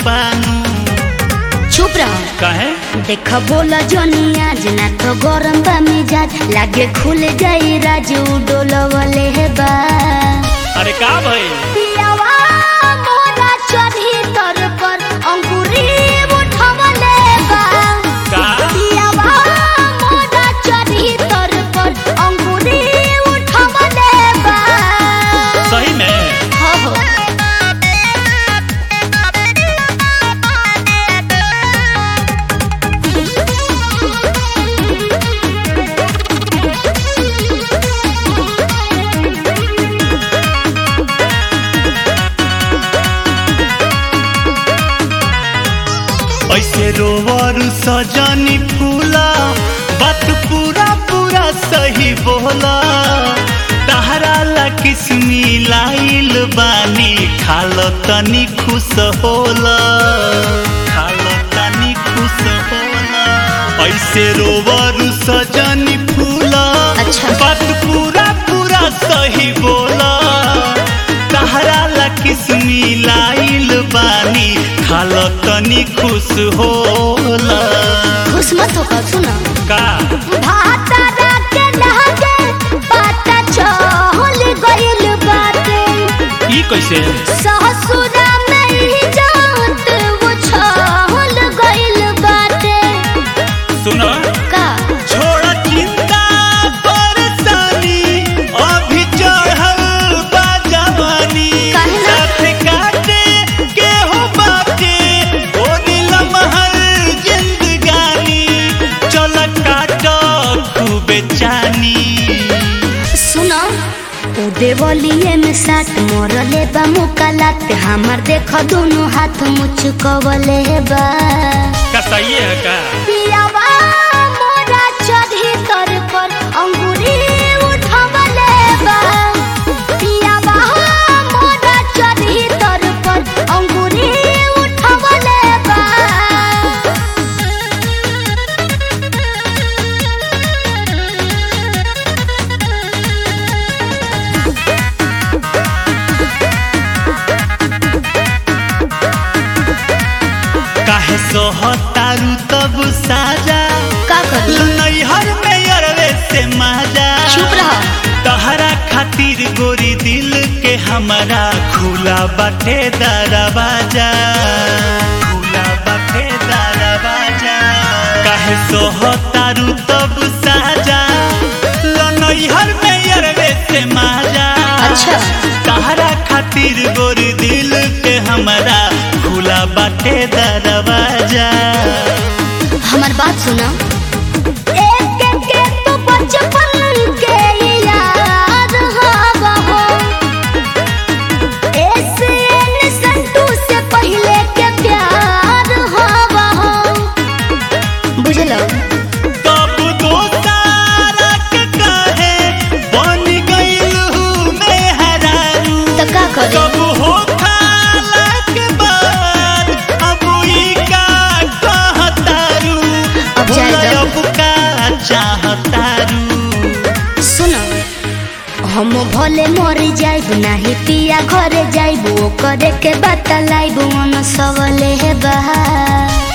बानू चुप रह काहे देख बोला जनी आज ना तो गरम बा मिजाज लागे खुल जाई राजू डोलवले हे बा अरे का भई पियावा मोरा चढ़ी तर पर अंकुरी उठवले बा का पियावा मोरा चढ़ी तर पर अंकुरी उठवले बा सही में हो हो ऐसे रोवर सजनी फूला बात पूरा पूरा सही बोला तहरा ला किस्मी लाइल बानी खाल तनी खुश होला खाल तनी खुश होला ऐसे रोवर सजनी फूला अच्छा। बात पूरा पूरा सही बोला तहरा ला किस्मी लाइल बानी खाल तनी खुश होला खुश मत हो सुना का भातारा के लहके पाता चहल गइल बाटे ई कैसे ससुरा में ही जात वो छहल गइल बाटे सुनो का छोड़ चिंता परेशानी अभी चढ़ल बा जवानी काहे ना? साथ काटे के हो बाटे ओ नीलम हर जिंदगानी चल काट खूबे चानी सुनो उ देवलिए में साथ मोरले बा मुकालात हमर देख दोनों हाथ मुचकवले बा का सही है का पियावा मोरा चढ़ी तर पर अंगूरी उठवले बा पियावा मोरा चढ़ी तर पर अंगूरी उठवले बा काहे सोहतारू तब साजा का करी नैहर में अरवे से माजा चुप रह तहरा खातिर गोरी दिल के हमारा खुला बाटे दरवाजा खुला बाटे दरवाजा काहे सोहतारू तब साजा लनैहर में अरवे से माजा अच्छा। तहरा खातिर गोरी दिल के हमारा खुला बाटे दरवाजा हमार बात सुना एक एक के तो बचपन के याद हवा हो ऐसे न संतू से पहले के प्यार हवा हो बुझलो तब दोस्तारा के काहे बन गइल हूँ मैं हरारू तो का करे कब हो खाला के बाद अब ई का कहतारू अब जाए भुलाय दो। अब का चाहतारू सुनो हम भले मर जाइब नाही पिया घरे जाइब ओ करे के बतलाइब मन सबले बा